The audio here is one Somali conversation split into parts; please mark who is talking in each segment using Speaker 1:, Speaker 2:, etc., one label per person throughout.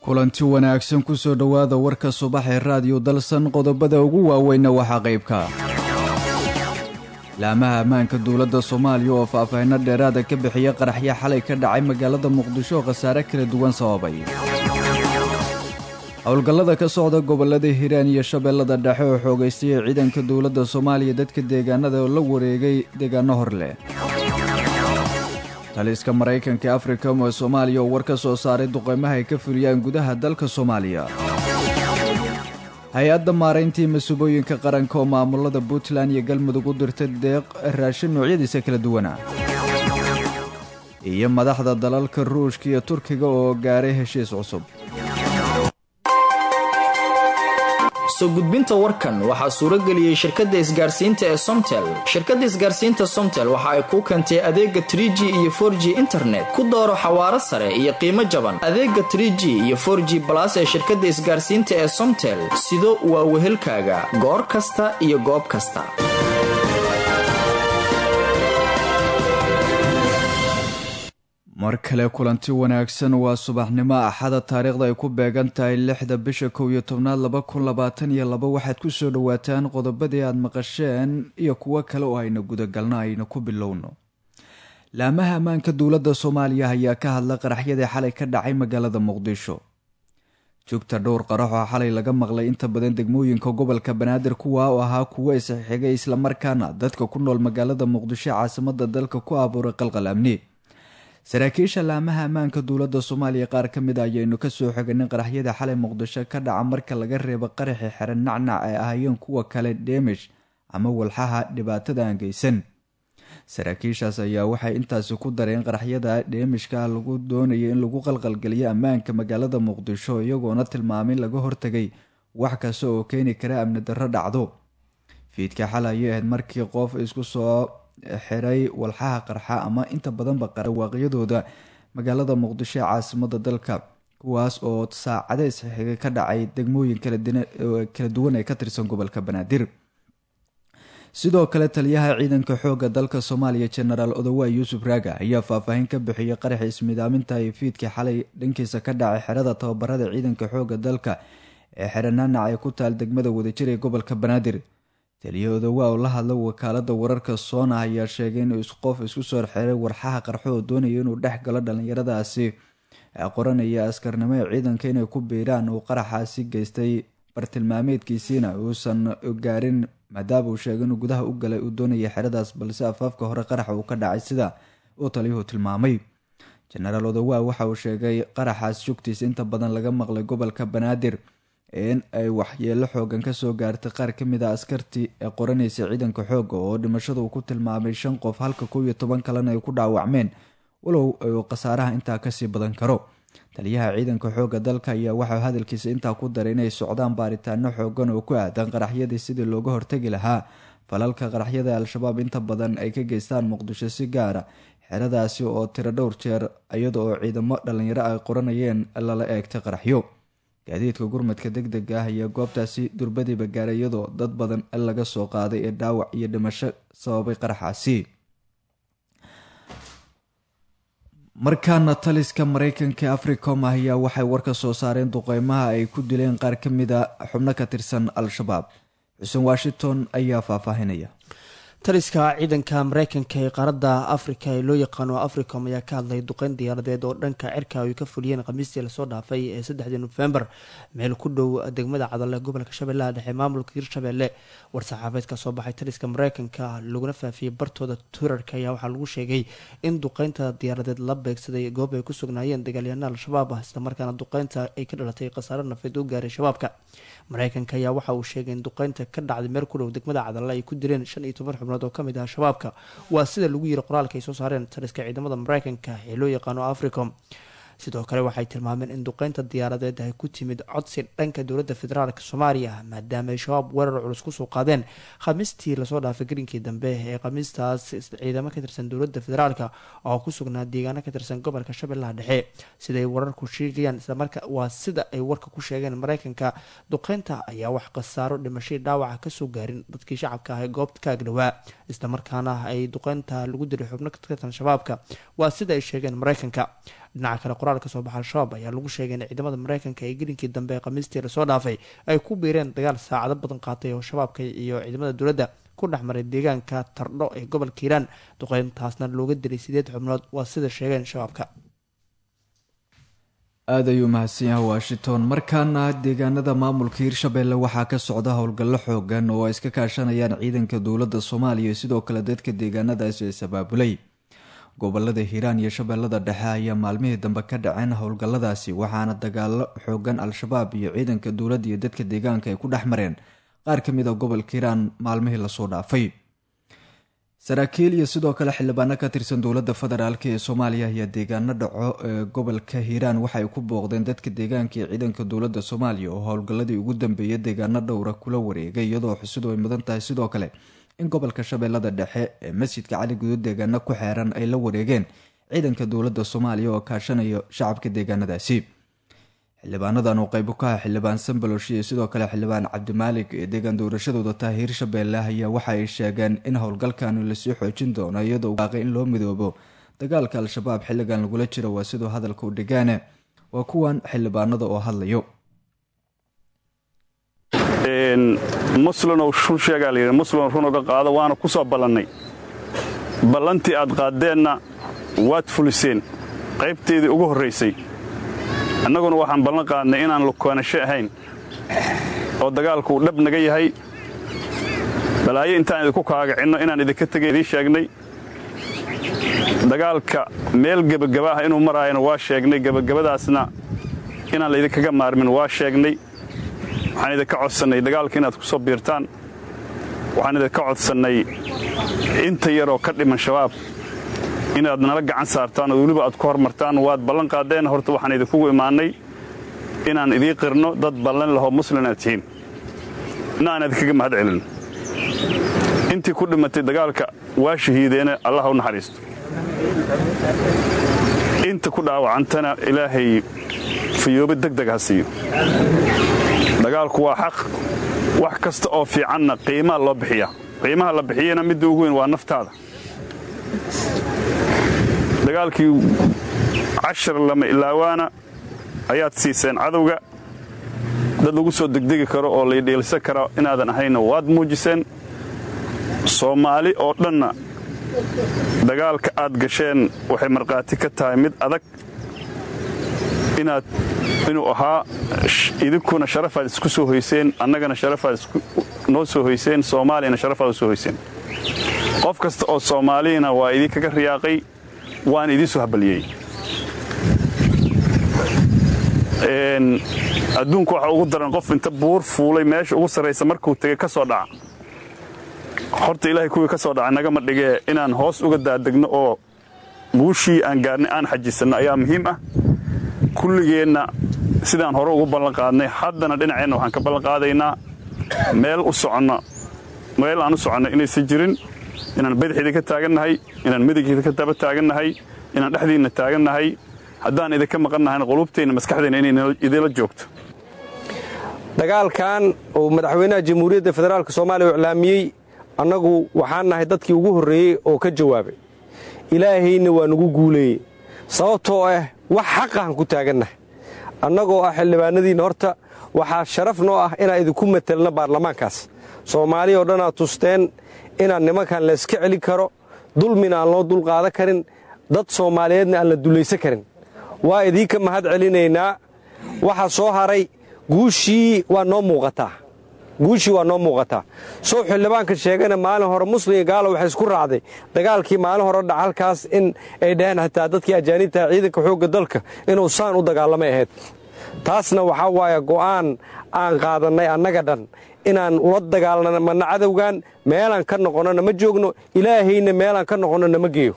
Speaker 1: kulanti wanaagsan kusoo dhowaada warka subax ee raadiyo dalsan qodobada ugu waaweynna waxaa qaybka laamaha ammaanka dowladda soomaaliya oo faahfaahinno dheeraada ka bixiya qaraxyo xalay ka dhacay magaalada muqdisho oo khasaare kala duwan sababay howlgallada ka socda gobollada hiiraan iyo shabeellada dhexe oo xoogaystay ee ciidanka dowladda soomaaliya dadka deegaanada oo la wareegay deegaano hor leh taliska maraykanka ee africom ee soomaaliya oo war ka soo saaray duqeymaha ay ka fuliyaan gudaha dalka soomaaliya hay-adda maarayntii masuubooyinka qaranka oo maamulada puntland iyo galmudug u dirtay deeq raashin noocyadiisa kala duwana iyo madaxda dalalka ruushka iyo turkiga oo gaaray heshiis cusub
Speaker 2: soo gudbinta warkan waxaa suurageliyey shirkadda isgaarsiinta ee somtel shirkadda isgaarsiinta somtel waxa ay kuu keentay adeega tr g iyo for g internet ku dooro xawaaro sare iyo qiimo jaban adeega tr g iyo for g balas ee shirkadda isgaarsiinta ee somtel sido waa wehelkaaga goor kasta iyo goob kasta
Speaker 1: mar kale kulanti wanaagsan waa subaxnimo axada taariikhda ay ku beegan tahay lixda bisha kow iyo tobnaad laba kun labaatan iyo laba waxaad ku soo dhowaataan qodobadii aada maqasheen iyo kuwo kale oo ayna gudagalno ayna ku bilowno laamaha ammaanka dowladda soomaaliya ayaa ka hadla qaraxyadii xalay ka dhacay magaalada muqdisho joogta dhowr qarax oo xalay laga maqlay inta badan degmooyinka gobolka banaadir kuwa oo ahaa kuwo isxigay islamarkaana dadka ku nool magaalada muqdisho caasimada dalka ku abuuray qalqal amni saraakiisha laamaha ammaanka dowladda soomaaliya qaar ka mid a ayaynu kasoo xoganin qaraxyada xalay muqdisho ka dhaca marka laga reebo qaraxi xiran nacnac ay ahaayeen kuwa kale dheemish ama walxaha dhibaatada aan geysan saraakiishaas ayaa waxay intaasi ku dareen qaraxyada dheemishka lagu doonaya in lagu qalqalgeliyo ammaanka magaalada muqdisho iyagoona tilmaamay laga hortagay wax kasta oo keeni kara amni darro dhacdo fiidka xal ayay ahayd markii qof isku soo xiray walxaha qarxa ama inta badanba qarawaaqyadooda magaalada muqdisho ee caasimada dalka kuwaas oo saacade isxiga ka dhacay degmooyin kala duwan ee ka tirsan gobolka banaadir sidoo kale taliyaha ciidanka xooga dalka soomaaliya jenaraal odowa yuusuf raaga ayaa faahfaahin ka bixiyay qaraxi ismidaaminta iyo fiidkii xalay dhankiisa ka dhacay xerada tababarada ciidanka xooga dalka ee xeranaanac ee ku taal degmada wadajir ee gobolka banaadir taliya odowa oo la hadla wakaalada wararka soona ayaa sheegay inuu qof isku soo xiray warxaha qarxo oo doonaya inuu dhex galo dhalinyaradaasi qoranaya askarnimo ee ciidanka inay ku biiraan uu qaraxaasi geystay bartilmaameedkiisiina uusan gaarin maadaama uu sheegay inuu gudaha u galay uu doonaya xeradaas balse afaafka hore qaraxa uu ka dhacay sida uu taliyuhu tilmaamay jenaraal odowa waxa uu sheegay qaraxaas jugtiisa inta badan laga maqlay gobolka banaadir in ay waxyeelo xoogan kasoo gaartay qaar kamid a askartii ee qoranaysa ciidanka xooga oo dhimashada uu ku tilmaamay shan qof halka kow iyo toban kalena ay ku dhaawacmeen walow uu khasaaraha intaa kasii badan karo taliyaha ciidanka xooga dalka ayaa waxau hadalkiisa intaa ku daray inay socdaan baaritaano xoogan oo ku aadan qaraxyadii sidii looga hortagi lahaa falalka qaraxyada al-shabaab inta badan ay ka geystaan muqdisho si gaara xeradaasi oo tiro dhowr jeer iyada oo ciidamo dhalinyaro ay qoranayeen lala eegtay qaraxyo gaadiidka gurmadka deg dega ah ayaa goobtaasi durbadiiba gaaray iyadoo dad badan laga soo qaaday ee dhaawac iyo dhimasho sababay qaraxaasi markaana taliska mareykanka ee africom ayaa waxay war ka soo saareen duqeymaha ay ku dileen qaar ka mid a xubno ka tirsan al-shabaab xuseen washington ayaa faahfaahinaya
Speaker 3: taliska ciidanka mareykanka ee qaaradda afrika ee loo yaqaano africom ayaa ka hadlay duqeyn diyaaradeed oo dhanka cirka ay ka fuliyeen khamiistii lasoo dhaafay ee saddexdii nofembar meel ku dhow degmada cadale gobolka shabeellaha dhexe maamulka hirshabelle war-saxaafeed ka soo baxay taliska mareykanka laguna faafiyey bartooda twitterka ayaa waxaa lagu sheegay in duqeynta diyaaradeed la beegsaday goob ay ku sugnaayeen dagaalyahanada al-shabaab ah islamarkaana duqeynta ay ka dhalatay khasaare nafeed u gaaray shabaabka mareykanka ayaa waxa uu sheegay in duqeynta ka dhacday meel ku dhow degmada cadale ay ku dileen shan iyo toban xubnood oo kamid ah shabaabka waa sida lagu yiri qoraalka ay soo saareen taliska ciidamada mareykanka ee loo yaqaano africom sidoo kale waxay tilmaameen in duqeynta diyaaradeed ay ku timid codsi dhanka dowladda federaalk soomaaliya maadaama ay shabaab weerar culus kusoo qaadeen khamiistii lasoo dhaafay garinkii dambe ee khamiistaas ciidamo ka tirsan dowladda federaalk oo ku sugnaa deegaano ka tirsan gobolka shabeellaha dhexe siday wararku sheegayaan islamarka waa sida ay warka ku sheegeen mareykanka duqeynta ayaa wax khasaaro dhimashay dhaawaca kasoo gaarin dadkii shacabka ah ee goobta ka agdhowaa islamarkaana ay duqeynta lagu diray xubno ka tirsan shabaabka waa sida ay sheegeen mareykanka dhinaca kale qoraal ka soo baxa al-shabaab ayaa lagu sheegay in ciidamada mareykanka ee gelinkii dambe ee khamiistii lasoo dhaafay ay ku biireen dagaal saacado badan qaatay oo shabaabka iyo ciidamada dowladda ku dhex maray deegaanka tardho ee gobolka hiiraan duqeyntaasna looga dilay sideed xubnood waa sida sheegeen shabaabka
Speaker 1: aada ayuu mahadsan yahay washington markaana deegaanada maamulka hirshabelle waxaa ka socda howlgallo xoogan oo ay iska kaashanayaan ciidanka dowladda soomaaliya iyo sidoo kale dadka deegaanadaasi is abaabulay gobolada hiiraan iyo shabeellada dhexe ayaa maalmihii dambe ka dhaceen howlgalladaasi waxaana dagaalo xoogan al-shabaab iyo ciidanka dowladda iyo dadka deegaanka ay ku dhex mareen qaar ka mid a gobolka hiiraan maalmihii lasoo dhaafay saraakiil iyo sidoo kale xildhibaano ka tirsan dowladda federaalk ee soomaaliya ayaa deegaano dhaco ee gobolka hiiraan waxaay ku booqdeen dadka deegaanka ee ciidanka dowladda soomaaliya oo howlgalladii ugu dambeeyay deegaano dhowra kula wareegay iyadoo xusidu ay mudan tahay sidoo kale in gobolka shabeellada dhexe ee masjidka cali guduud deegaano ku xeeran ay la wareegeen ciidanka dowladda soomaaliya oo kaashanayo shacabka deegaanadaasi xildhibaanadan uu qaybo ka ah xildhibaan sambalosh iyo sidoo kale xildhibaan cabdimaalig ee deegaan doorashadooda tahay hiirshabeelle ayaa waxa ay sheegeen in howlgalkani lasii xoojin doono iyadoo waaqay in loo midoobo dagaalka al-shabaab xilligan lagula jiro waa siduu hadalka u dhigaane waa kuwan xildhibaanada oo hadlayo
Speaker 4: muslinow run sheegaa layidhi muslin run uga qaado waana ku soo ballannay ballantii aad qaaddeenna waad fuliseen qaybteedii ugu horraysay annaguna waxaan ballan qaadnay inaan lukoonasho ahayn oo dagaalku uu dhab naga yahay balaayo intaan idinku kaagacinno inaan idinka tegay idiin sheegnay dagaalka meel gebagaba ah inuu maraayana waa sheegnay gebagabadaasna inaan laydinkaga maarmin waa sheegnay waxaan idinka codsannay dagaalka inaad ku soo biirtaan waxaan idinka codsannay inta yaroo ka dhiman shabaab inaad nala gacan saartaan oo weliba aad ku hormartaan waad ballan qaadeen horta waxaan idinkugu imaannay inaan idii qirno dad ballan lahoo muslin aad tihiin ina aan idinkaga mahad celin intii ku dhimatay dagaalka waa shahiideena allah u naxariisto inta ku dhaawacantana ilaahay fayoobe degdeg ha siiyo dagaalku waa xaq wax kasta oo fiicanna qiimaa loo bixiyaa qiimaha la bixiyana midda ugu weyn waa naftaada dagaalkii cashar lama ilaawaana ayaad siiseen cadowga dad lagu soo degdegi karo oo laydhiilsan kara inaadan ahaynna waad muujiseen soomaali oo dhanna dagaalka aad gasheen waxay markhaati ka tahay mid adag inaad inuu ahaa idinkuna sharafaad isku soo hoyseen annagana sharafaad noo soo hoyseen soomaaliyana sharafaad u soo hoyseen qof kasta oo soomaaliyana waa idinkaga riyaaqay waan idiin soo habaliyey adduunku waxa ugu daran qof inta buur fuulay meesha ugu sarraysa markuu tegey ka soo dhaca horta ilaahay kuwii ka soo dhacay nagama dhigee inaan hoos uga daadegno oo guushii aan gaarnay aan xajisanno ayaa muhiim ah kulligeenna sidaan hore ugu ballan qaadnay haddana dhinaceenna waxaan ka ballan qaadaynaa meel u soconno meel aan u soconno inaysan jirin inaan badaxida ka taagannahay inaan midigida ka daba taagannahay inaan dhexdiinna taagannahay haddaan idinka maqannahayna quluubteenna maskaxdeenna inay idinla joogto
Speaker 5: dagaalkan uu madaxweynaha jamhuuriyadda federaalk soomaaliya u iclaamiyey annagu waxaan nahay dadkii ugu horreeyey oo ka jawaabay ilaahayna waa nugu guuleeyey sababtoo ah wax xaqahan ku taagannahay annagoo ah xildhibaanadiinna horta waxaa sharaf noo ah inaan idinku matelno baarlamaankaas soomaaliya oo dhan aad tusteen inaan nimankan layska celin karo dulmina aan loo dulqaadan karin dad soomaaliyeedna aan la dulaysan karin waa idiinka mahad celinaynaa waxaa soo haray guushii waa noo muuqataa guushii waa noo muuqataa sow xildhibaanka sheegana maalin hore muslim gaalo waxay isku raacday dagaalkii maalin hore dhac halkaas in ay dhaheen xitaa dadkii ajaanibtaha ciidanka xoogga dalka inuu saan u dagaalamay ahayd taasna waxaa waaya go'aan aan qaadannay annaga dhan inaan ula dagaalnamana cadowgan meelaan ka noqonnona ma joogno ilaahayna meelaan ka noqonnona ma geeyo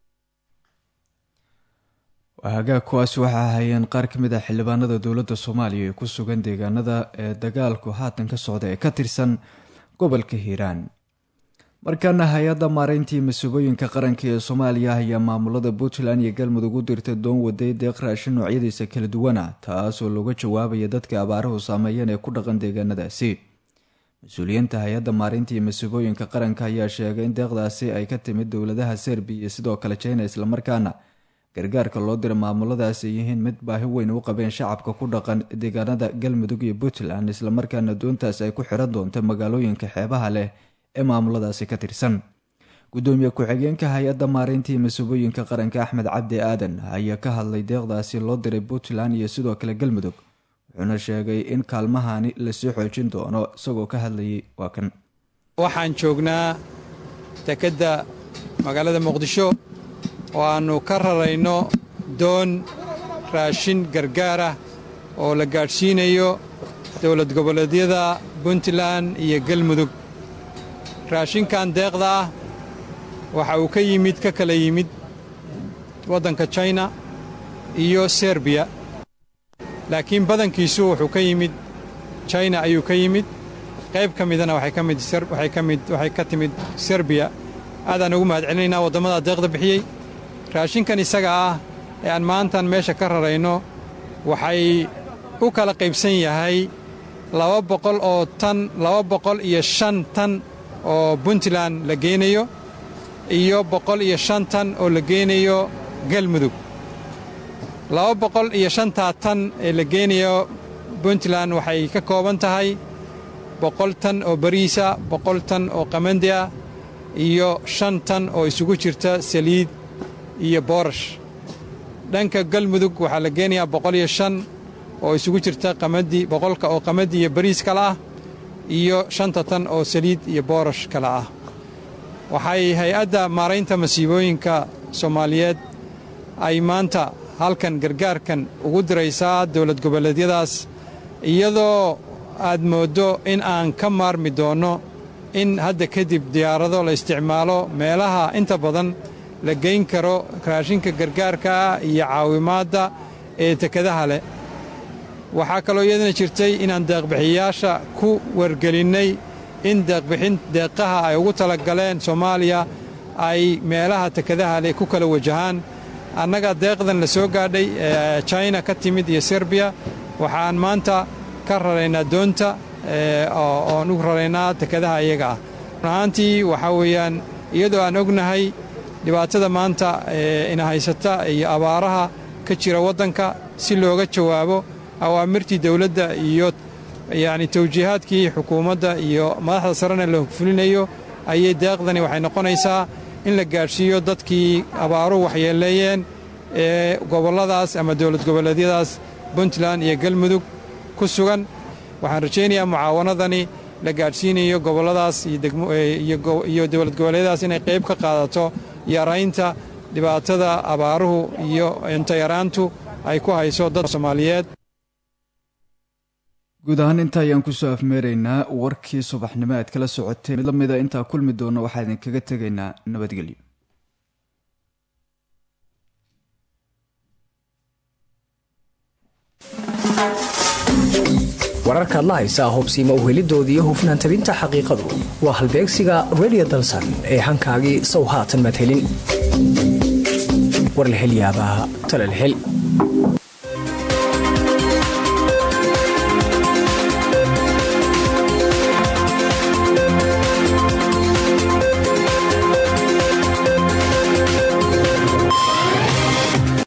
Speaker 1: hagaag kuwaasi waxaa ahayeen qaar ka mid ah xildhibaanada dowladda soomaaliya ee ku sugan deegaanada ee dagaalku haatan ka socda ee ka tirsan gobolka hiiraan markaana hay-adda maareyntii masuubooyinka qaranka ee soomaaliya ayaa maamulada puntland iyo galmudug u dirtay doon waday deeq raashin noocyadiisa kala duwana taasoo looga jawaabaya dadka abaaruhu saameeyeen ee ku dhaqan deegaanadaasi mas-uuliyiinta hay-adda maareynta iyo masuubooyinka qaranka ayaa sheegay in deeqdaasi ay ka timid dowladaha serbiya iyo sidoo kale jina islamarkaana gargaarka loo dira maamuladaas ay yihiin mid baahi weyn u qabeen shacabka ku dhaqan deegaanada galmudug iyo puntland islamarkaana doontaas ay ku xiran doonta magaalooyinka xeebaha leh ee maamuladaasi ka tirsan gudoomiye ku-xigeenka hay-adda maareyntii masuubooyinka qaranka axmed cabdi aadan ayaa ka hadlay deeqdaasi loo diray puntland iyo sidoo kale galmudug wuxuuna sheegay in kaalmahani lasii xoojin doono isagoo ka hadlayay waa kan
Speaker 6: waxaan joognaa dekedda magaalada muqdisho oo aannu ka rarayno doon raashin gargaarah oo la gaadhsiinayo dowlad goboleedyada puntland iyo galmudug raashinkan deeqda ah waxa uu ka yimid ka kala yimid waddanka china iyo serbiya laakiin badankiisu wuxuu ka yimid china ayuu ka yimid qayb ka midana waxay ka timid serbiya aadaan ugu mahad celinaynaa waddamada deeqda bixiyey raashinkan isaga ah ee aan maantan meesha ka rarayno waxay u kala qaybsan yahay laba boqol oo tan laba boqol iyo shan tan oo puntland la geynayo iyo boqol iyo shan tan oo la geynayo galmudug laba boqol iyo shantaa tan ee la geynayo puntland waxay ka kooban tahay boqol tan oo bariisa boqol tan oo qamandi ah iyo shan tan oo isugu jirta saliid iyo boorash dhanka galmudug waxaa la geenayaa boqol iyo shan oo isugu jirta qamadi boqolka oo qamadi iyo bariis kale ah iyo shanta tan oo saliid iyo boorash kale ah waxay hay-adda maaraynta masiibooyinka soomaaliyeed ay maanta halkan gargaarkan ugu diraysaa dowlad goboleedyadaas iyadoo aad mooddo in aan ka maarmi doonno in hadda kadib diyaarado la isticmaalo meelaha inta badan la geyn karo raashinka gargaarkaa iyo caawimaadda ee tekadaha leh waxaa kaloo iyadana jirtay inaan deeqbixiyayaasha ku wargelinnay in deeqbixin deeqaha ay ugu talagaleen soomaaliya ay meelaha tekadaha leh ku kala wajahaan annaga deeqdan la soo gaadhay ee china ka timid iyo serbiya waxaan maanta ka raraynaa doonta oon u raraynaa tekadaha iyaga ah run ahaantii waxaa weeyaan iyadoo aan ognahay dhibaatada maanta ina haysata iyo abaaraha ka jira waddanka si looga jawaabo awaamirtii dawladda iyo yacni tawjiihaadkii xukuumadda iyo madaxda sarena la fulinayo ayay deeqdani waxay noqonaysaa in la gaadhsiiyo dadkii abaaruhu waxyeeleeyeen ee gobolladaas ama dowlad goboleedyadaas puntland iyo galmudug ku sugan waxaan rajaynayaa mucaawanadani la gaadhsiinayo gobolladaas iyo dowlad goboleedyadaas inay qayb ka qaadato yaraynta dhibaatada abaaruhu iyo intayaraantu ay ku hayso dad soomaaliyeed
Speaker 1: guud ahaan inta ayaan kusoo afmeeraynaa warkii subaxnimo aad kala socoteen mid lamida intaa kulmi doona waxaa idinkaga tegaynaa nabadgelyo
Speaker 7: wararkaad la haysaa hubsiima uhelidoodii hufnaan tabinta xaqiiqadu waa halbeegsiga redio dalsan ee hankaagii sow haatan madhelin war la hel yaabaa talal hel